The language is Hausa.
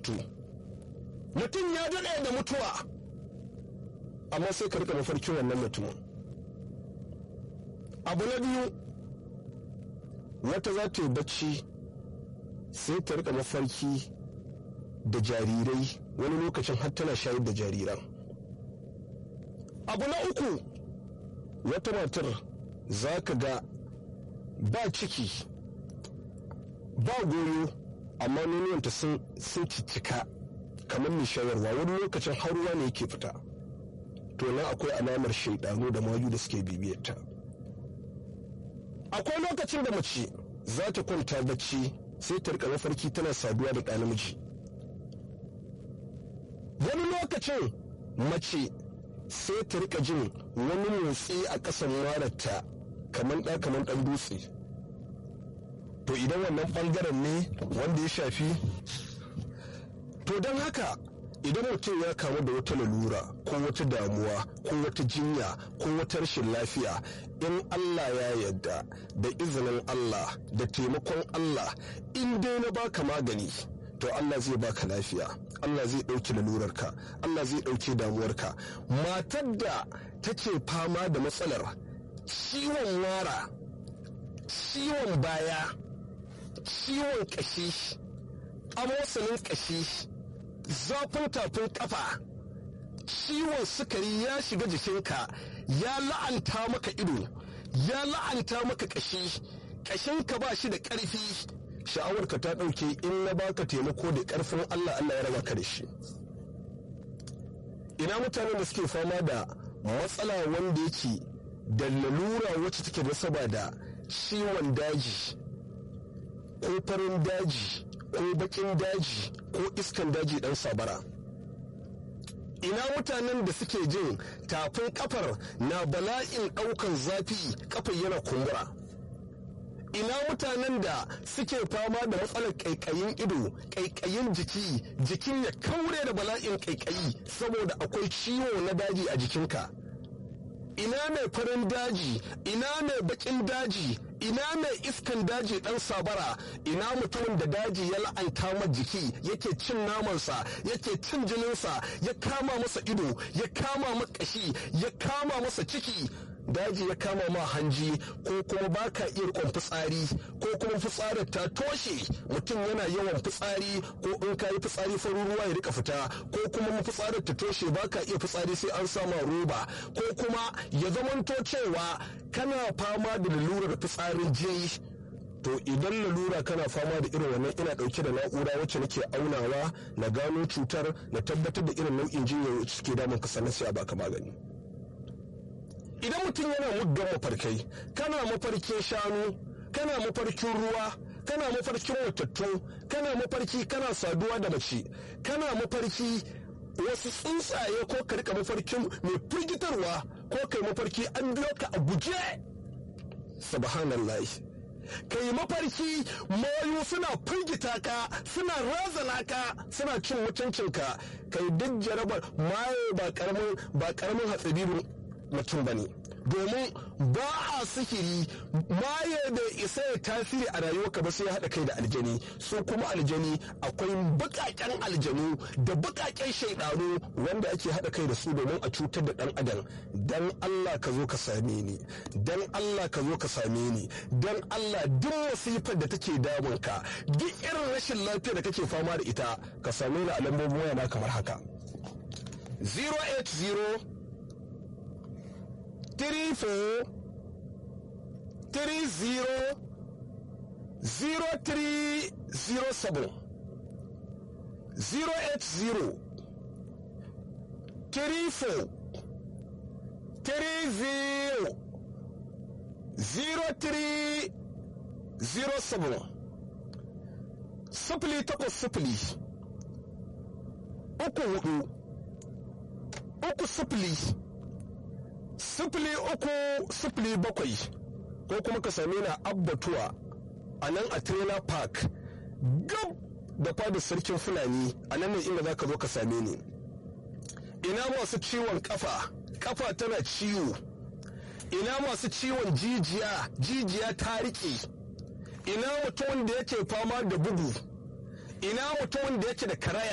matattu mutum ya daɗe da mutuwa amma sai ka rika mafarkin wannan mutumin abu na biyu wata za ta yi bacci sai ta rika mafarki da jarirai wani lokacin har tana shayar da jariran abu na uku wata matar za ka ga ba ciki ba goyo amma nononta sun cicika kamar mai shayarwa wani lokacin har ruwa ne yake fita to nan akwai alamar shaidanu da mayu da suke bibiyarta akwai lokacin da mace za ta kwanta bacci sai ta rika mafarki tana saduwa da ɗa namiji wani lokacin mace sai ta rika jin wani motsi a ƙasan mararta kamar ɗa kamar ɗan dutse to idan wannan ɓangaren ne wanda ya shafi to don haka idan mutum ya kamu da wata lalura ko wata damuwa ko wata jinya ko wata rashin lafiya in Allah ya yarda da izinin Allah da taimakon Allah in dai na baka magani to Allah zai baka lafiya Allah zai ɗauki lalurarka Allah zai ɗauki damuwarka matar da take fama da matsalar ciwon wara ciwon baya ciwon ƙashi amosanin ƙashi zafin tafin kafa ciwon sukari ya shiga jikinka ya la'anta maka ido ya la'anta maka kashi kashinka ba shi da ƙarfi sha'awarka ta ɗauke in na baka taimako da ƙarfin Allah Allah ya raba ka da shi ina mutanen da suke fama da matsala wanda yake da lalura wacce take nasaba da ciwon daji ko farin daji ko bakin daji ko iskan daji dan sabara ina mutanen da suke jin tafin kafar na bala'in daukan zafi kafar yana kumbura ina mutanen da suke fama da matsalar kaikayin ido kaikayin jiki jikin ya kaure da bala'in kaikayi saboda akwai ciwo na daji a jikinka ina mai farin daji ina mai bakin daji ina mai iskan daji dan sabara ina mutumin da daji ya la'anta ma jiki yake cin namansa yake cin jininsa ya kama masa ido ya kama ma kashi ya kama masa ciki daji ya kama ma hanji ko kuma baka iya rikon fitsari ko kuma fitsarin ta toshe mutum yana yawan fitsari ko in ka yi fitsari farin ruwa ya rika fita ko kuma mafitsarar ta toshe baka iya fitsari sai an sama roba ko kuma ya zamanto cewa kana fama da lalurar fitsarin jini to idan lalura kana fama da irin wannan ina dauke da na'ura wacce nake aunawa na gano cutar na tabbatar da irin nau'in jinya wacce suke damun ka sannan sai a baka magani idan mutum yana muggan mafarkai kana mafarkin shanu kana mafarkin ruwa kana mafarkin watattu kana mafarki kana saduwa da mace kana mafarki wasu tsuntsaye ko ka rika mafarkin mai firgitarwa ko kai mafarki an biyo ka a guje subhanallah kai mafarki mayu suna firgita ka suna razana ka suna cin mutuncinka kai duk jarabar maye ba karamin ba karamin hatsabibin mutum ba ne domin ba a sihiri maye da isa ya tasiri a rayuwarka ba sai ya haɗa kai da aljani su kuma aljani akwai bukaken aljanu da bukaken shaidanu wanda ake haɗa kai da su domin a cutar da ɗan adam dan Allah ka zo ka same ni dan Allah ka zo ka same ni dan Allah duk wasifar da take damun ka duk irin rashin lafiya da kake fama da ita ka same ni a lambobin waya na kamar haka 080 three four three zero zero three zero seven zero eight zero three four three zero zero three zero seven sifili takwas sifili uku hudu uku sifili sifili uku sifili bakwai ko kuma ka same na abbatuwa a nan a trailer park gab da fadar sarkin fulani a nan ne inda za ka zo ka same ni ina masu ciwon kafa kafa tana ciwo ina masu ciwon jijiya jijiya ta riƙe ina mutumin da yake fama da bugu ina mutumin da yake da karaya